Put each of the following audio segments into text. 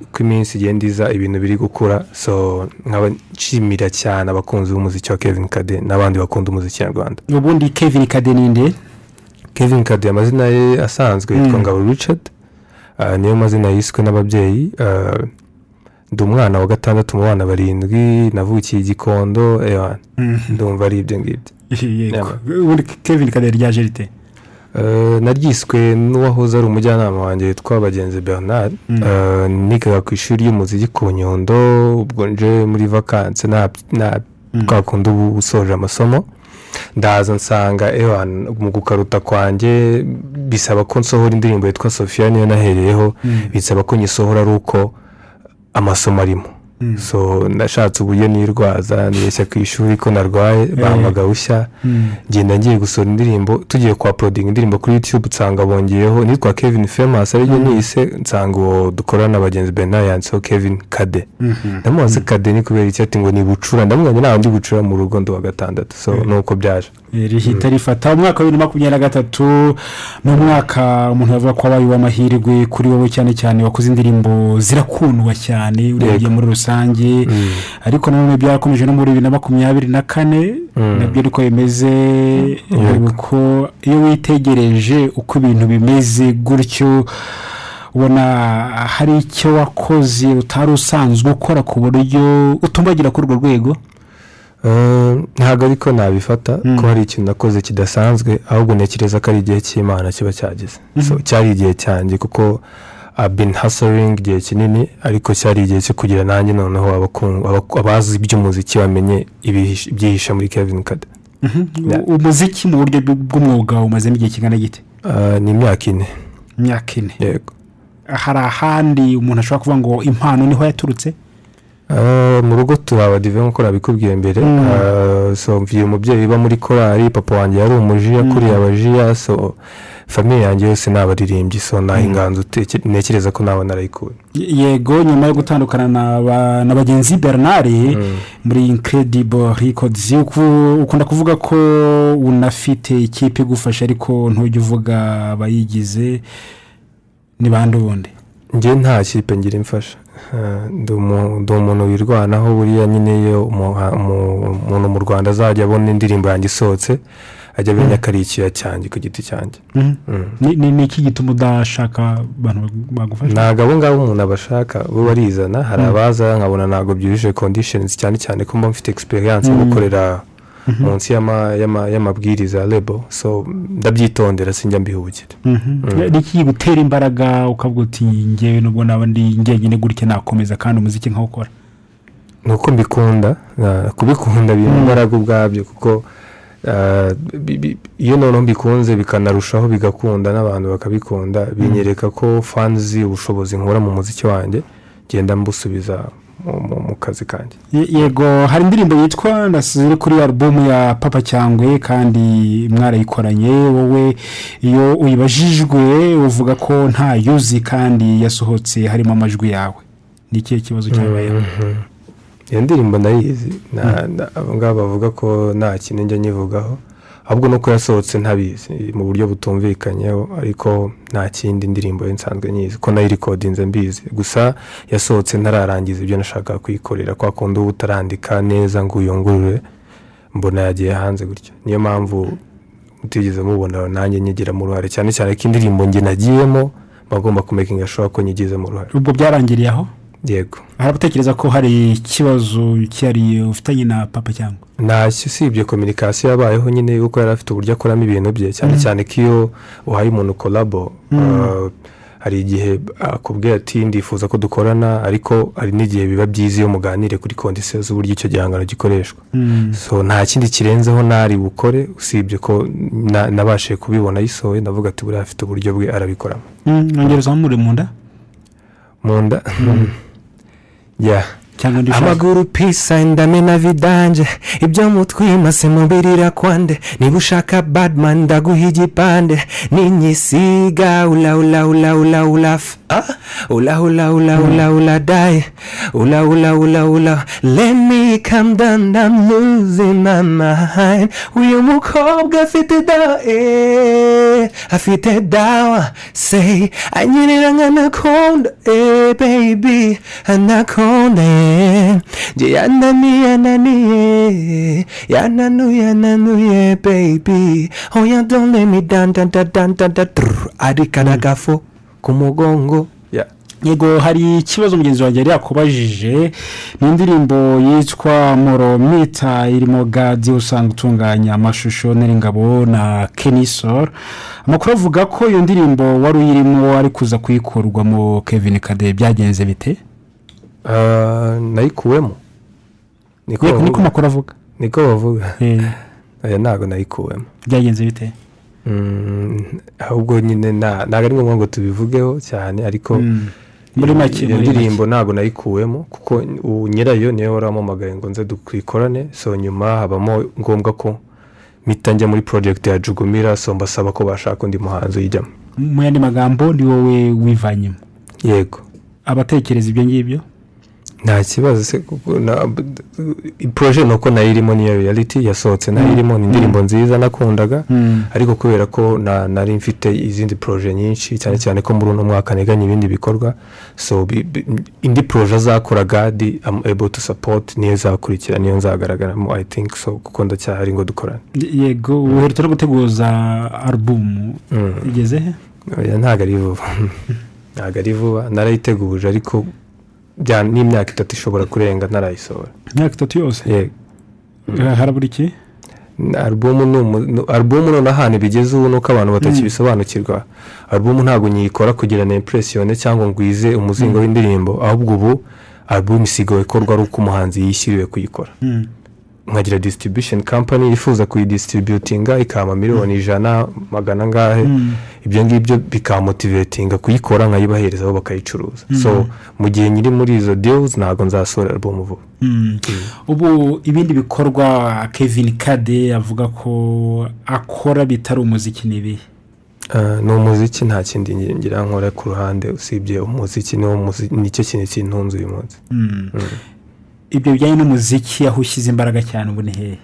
uko iminsi igenda iza ibintu biri gukura so nkaba nshimira cyane abakunzi b'umuziki wa kevin kade n'abandi bakunda umuziki nyarwanda ubundi kevin kade ni nde kevin kade amazina ye asanzwe yitwa ngabo richard ah, niyo mazina yiswe n'ababyeyi ah, ndi umwana wa gatandatu mu bana barindwi navukiye i gikondo ewa ndumva ari ibyo ngibyo yego ubundi kevin kade ryaje rite Eh, naryiswe n'uwahoze ari umujyanama wanjye witwa bagenzi bernard Eh, nigaga ku ishuri ry'umuziki ku nyundo ubwo nje muri vakansi nta nta- kwa kundi uba usoje amasomo ndaza nsanga ewan mu gukaruta kwanjye bisaba ko nsohora indirimbo yitwa sofiya niyo nahereyeho bisaba ko nyisohora ari uko amasomo arimo so nashatse uburyo nirwaza neshya ku ishuri ko narwaye bampamagara bushya ngenda ngiye gusohora indirimbo tugiye kwa porodinga indirimbo kuri yutube nsanga bongeyeho nitwa kevin famous ariyo nise nsanga uwo dukorana na bagenzi bernard yanditseho kevin kade ndamubaza kade ni kubera iki ati ngo ni bucura ndamubonye nta wundi bucura mu rugo ndi wa gatandatu so nuko byaje Eh, rihita rifata umwaka wa bibiri na makumyabiri na gatatu ni umwaka umuntu yavuga ko wabaye uw'amahirwe kuri wowe cyane cyane wakoze indirimbo zirakundwa cyane urebye muri rusange ariko nanone byarakomeje no muri bibiri na makumyabiri na kane nabyo ariko bimeze ko iyo witegereje uko ibintu bimeze gutyo ubona hari icyo wakoze utari usanzwe ukora ku buryo utumbagira kuri urwo rwego Eh, ntabwo ariko nabifata ko hari ikintu nakoze kidasanzwe ahubwo ntekereza ko ari igihe cy'imana kiba cyageze So, cyari igihe cyanjye kuko I've been hustling igihe kinini ariko cyari igihe cyo kugira nanjye noneho abakungu- abaku- abazi iby'umuziki bamenye ibihishe- ibyihishe muri kevin kade Yeah. umuziki mu buryo bw- bw'umwuga umazemo igihe kingana gite Eh, ni imyaka ine imyaka ine yego hari ahandi umuntu ashobora kuvuga ngo impano niho yaturutse Eh, mu rugo turi abadive nk'uko nabikubwiye mbere Eh, so mvuye umubyeyi uba muri korali papa wanjye yari umuji yakuriye abajiya so famiye yanjye yose ni abaririmbyi so nta inganzo uteke- ntekereza ko nawe narayikuye Y- yego nyuma yo gutandukana na ba- na bagenzi bernard muri incredible records uku- ukunda kuvuga ko unafite ikipe igufasha ariko ntujya uvuga abayigize ni bande ubundi njye nta kipe ngira imfasha Eh, ndi umu- ndi umuntu wirwanaho buriya nyine iyo umuha- umu- umuntu mu rwanda azajya abona indirimbo yanjye isohotse ajya amenya ko ari ikiya cyanjye ku giti cyanjye Ni- ni ni iki gituma udashaka abantu bagufasha ntabwo abo ngabo umuntu abashaka bo barizana hari abaza nkabona ntabwo byujuje kondishenizi cyane cyane ko mba mfite egisperiyanse yo gukorera munsi y'ama- y'ama- y'amabwiriza ya lebo so ndabyitondera sinjya mbihugire ni iki gutera imbaraga ukavuga uti ngewe nubwo naba ndi njyenyine gutya nakomeza kandi umuziki nkawukora ni uko mbikunda ah, kubikunda bimpa imbaraga ubwabyo kuko ah, bi- bi- iyo noneho mbikunze bikanarushaho bigakunda n'abantu bakabikunda binyereka ko fanzi ubushobozi nkura mu muziki wanjye ngenda mbusubiza mu- mu- mu kazi kanjye Ye- yego hari indirimbo yitwa ndasize kuri alubumu ya papa cyangwe kandi mwarayikoranye wowe iyo uyibajijwe uvuga ko nta yuzi kandi yasohotse harimo amajwi yawe ni ikihe kibazo cyabayeho iyo ndirimbo nayizi na- na- abo ngabo bavuga ko nta kintu njya nyivugaho ahubwo nuko yasohotse ntabizi mu buryo butumvikanyeho ariko nta kindi indirimbo ye nsanzwe nyizi ko nayirikodinze mbizi gusa yasohotse ntararangiza ibyo nashakaga kuyikorera kwa kundi uba utarandika neza ngo uyungurure mbona yagiye hanze gutya niyo mpamvu mutigeze mubona nanjye nyigiramo uruhare cyane cyane ko indirimbo njye nagiyemo mba ngomba kumekinga shuwa ko nyigizemo uruhare ubwo byarangiriye aho yego hari abatekereza ko hari ikibazo cyihariye ufitanye na papa cyangwa ntacyo usibye kominikasiyo yabayeho nyine kuko yari afite uburyo akoramo ibintu bye cyane cyane ko iyo uhaye umuntu korabo eh, hari igihe akubwira ati ndifuza ko dukorana ariko hari n'igihe biba byiza iyo muganire kuri kondisiyo z'uburyo icyo gihangano gikoreshwa so nta kindi kirenzeho ntari bukore usibye ko na- nabashije kubibona yisohoye ndavuga ati buriya afite uburyo bwe arabikoramo nongera uzamure mu nda mu nda ya cyangwa undi ushaka amaguru pisa indamena vidanje ibyo mutwimase mubirira kwande niba ushaka badman ndaguha igipande n'inyisiga ula ula ula ula ula f- ah? ula ula ula ula ula die ula ula ula ula let me calm down I'm losing my mind uyu mukobwa afite dawa eh, afite dawa say anyerera nk'anakonda eh, baby anakonda eh. nge yananiye yananiye yananuye yananuye baby oya don't let me down down down down down down Trrr, arikana agafu ku mugongo yeah. yego hari ikibazo mugenzi wanjye yari yakubajije ni indirimbo yitwa moromita irimo gadi usanzwe utunganya amashusho n'ingabo na kenisoro amakuru avuga ko iyo ndirimbo wari uyirimo ari kuza kuyikurwa mu kevin kade byagenze bite Ah, nayikuwemo niko yego bavuga niko amakuru avuga niko bavuga Eh, oya ntabwo nayikuwemo byagenze bite Mm, ahubwo nyine nta- ntabwo ari ngombwa ngo tubivugeho cyane ariko muri make iyo muri make. ndirimbo ntabwo nayikuwemo kuko ubu nyirayo niyo wari wampamagaye ngo nze twikorane so nyuma habamo ngombwa ko mpita njya muri porojegiti ya jugumira so mbasaba ko bashaka undi muhanzi uyijyamo mu yandi magambo ni wowe wivanyemo yego abatekereza ibyo ngibyo nta kibazo se kuko na- poroje ni uko nayo irimo niyo riyaliti yasohotse nayo irimo ni indirimbo nziza nakundaga ariko kubera ko na- nari mfite izindi poroje nyinshi cyane cyane ko muri uno mwaka nteganya ibindi bikorwa so bi- bi- indi poroje azakora gadi am able to support niyo izakurikira niyo nzagaragaramo i think so kuko ndacyahari ngo dukorane yego uherutse no guteguza alubumu Mm. igeze he oya ntabwo ari vuba ntabwo ari vuba narayiteguje ariko bya- n'imyaka itatu ishobora kurenga narayisohora imyaka itatu yose yego Eh, harabura iki alubumu ni umu- ni- alubumu noneho ahantu bigeze ubu ni uko abantu batakibisobanukirwa alubumu ntabwo nyiyikora kugira na impuresiyone cyangwa ngo wize umuzingo w'indirimbo ahubwo ubu alubumu isigaye ikorwa ari uko umuhanzi yishyuriwe kuyikora Mm. nkagira distribution company yifuza kuyidistributinga ikampa miliyoni ijana magana angahe ibyo ngibyo bikamotivetinga kuyikora nkayibahereza bo bakayicuruza so mu gihe nyiri muri izo deals ntabwo nzasohora alubumu vuba Mm. ubu ibindi bikorwa kevin kade avuga ko akora bitari umuziki ni ibihe Ah, ni umuziki nta kindi ngi- ngira nkora ku ruhande usibye umuziki niwo muzi- nicyo kintu kintunze uyu munsi ibyo bijyanye n'umuziki aho ushyize imbaraga cyane ubu ni hehe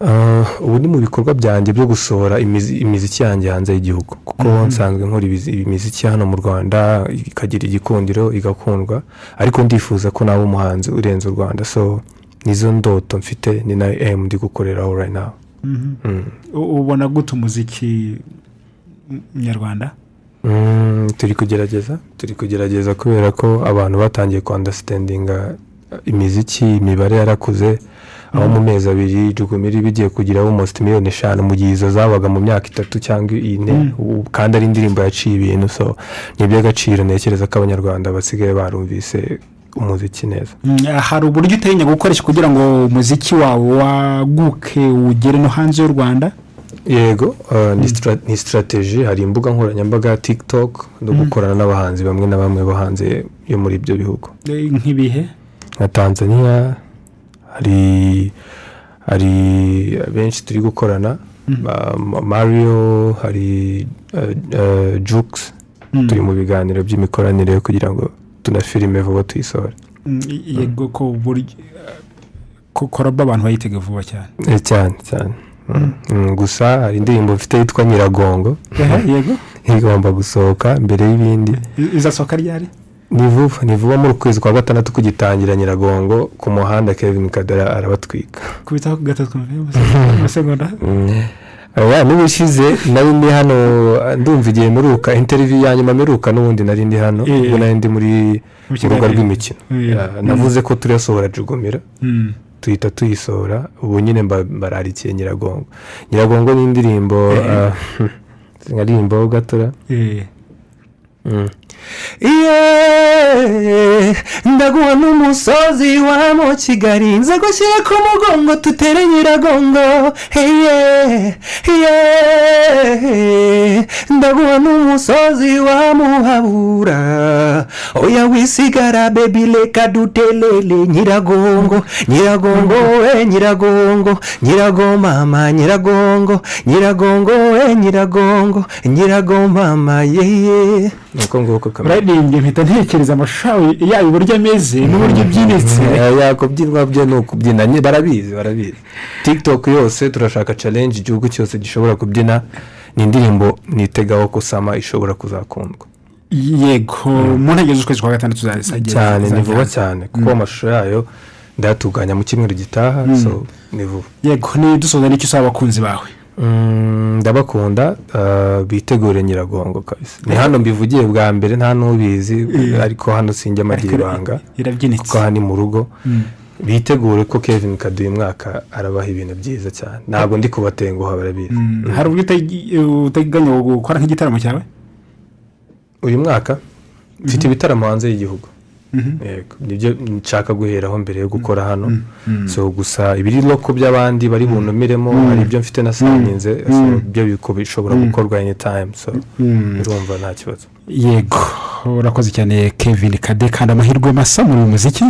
Ah, ubu ni mu bikorwa byanjye byo gusohora imizi- imiziki yanjye hanze y'igihugu kuko nsanzwe nkora ibizi- imiziki hano mu rwanda ikagira igikundiro igakundwa ariko ndifuza ko naba umuhanzi urenze u rwanda so nizo ndoto mfite ni nayo emu ndi gukoreraho right now Mm. U- ubona gute umuziki mm, nyarwanda Mm, turi kugerageza turi kugerageza kubera ko abantu batangiye kwandasitendinga imiziki imibare yarakuze aho mu mezi abiri jugumira iba igiye kugira almost miliyoni eshanu mu gihe izo zabaga mu myaka itatu cyangwa ine Ubu kandi ari indirimbo yaciye ibintu so ni iby'agaciro ntekereza ko abanyarwanda basigaye barumvise umuziki neza Mm, hari uburyo utarinya gukoresha kugira ngo umuziki wawe waguke ugere no hanze y'u rwanda yego uh, ni stra- ni sitarateji hari imbuga nkoranyambaga ya tiktok no gukorana n'abahanzi bamwe na bamwe bo hanze yo muri ibyo bihugu Eh, nk'ibihe nka tanzania hari hari benshi turi gukorana ba- Ma- mario hari eh, eh, jukes turi mu biganiro by'imikoranire kugira ngo tunafilime vuba tuyisohore Mm, yego ko uburyo ko koraba abantu bayitega vuba cyane Eh, cyane cyane Mm. Mm, gusa hari indirimbo mfite yitwa nyiragongo yego igomba gusohoka mbere y'ibindi I- izasohoka ryari ni vuba ni vuba muri uku kwezi kwa gatandatu kugitangira nyiragongo ku muhanda kevin kadara arabatwika kubitaho ku gatatu amasegonda aya niba ushyize nari ndi hano ndumva igihe mperuka interiviyu ya nyuma mperuka n'ubundi nari ndi hano Eh. ubwo nari ndi muri mu Mu rubuga kiganiro. rw'imikino Eh. Ya, navuze ko turasohora jugumira Mm. tuhita tuyisohora ubu nyine mba- mbararikiye nyiragongo nyiragongo ni indirimbo ah, nkarimbo gatora Eh. Yeah, ndaguha n'umusozi wa mu kigali nza gushyira ku mugongo tutere nyiragongo heye heye ndaguha n'umusozi wa muhabura oya wisigara bebi reka dutelele nyiragongo nyiragongo we nyiragongo nyiragomama nyiragongo nyiragongo we nyiragongo nyiragomama yeye nuko nguko kamera uraririmba mpita ntekereza amashawe yayo uburyo ameze n'uburyo ubyinitse yakubyinwa byo ni ukubyina barabizi barabizi tiktok yose turashaka challenge igihugu cyose gishobora kubyina ni indirimbo nitegaho kusama ishobora kuzakundwa yego mu ntege z'ukwezi kwa gatandatu zazagira cyane ni vuba cyane kuko amashusho yayo ndayatunganya mu cyumweru gitaha ni vuba yego ntidusoza n'icyo usaba abakunzi bawe ndabakunda bitegure nyiragongo kabisa ni hano mbivugiye bwa mbere nta n'ubizi ariko hano sinjya amagira ibanga kuko aha ni mu rugo bitegure ko kevin kaduha umwaka arabaha ibintu byiza cyane ntabwo ndi kubatenguha barabizi hari ubwo uteganya gukora nk'igitaramo cyawe uyu mwaka mfite ibitaramo hanze y'gihugu nibyo nshaka guheraho mbere yo gukora hano so gusa ibiri loko by'abandi bari bunumiremo hari ibyo mfite na saninze byo bishobora gukorwa eni tayimu so birumva nta kibazo yego urakoze cyane kevin kade kandi amahirwe masa muri uyu muziki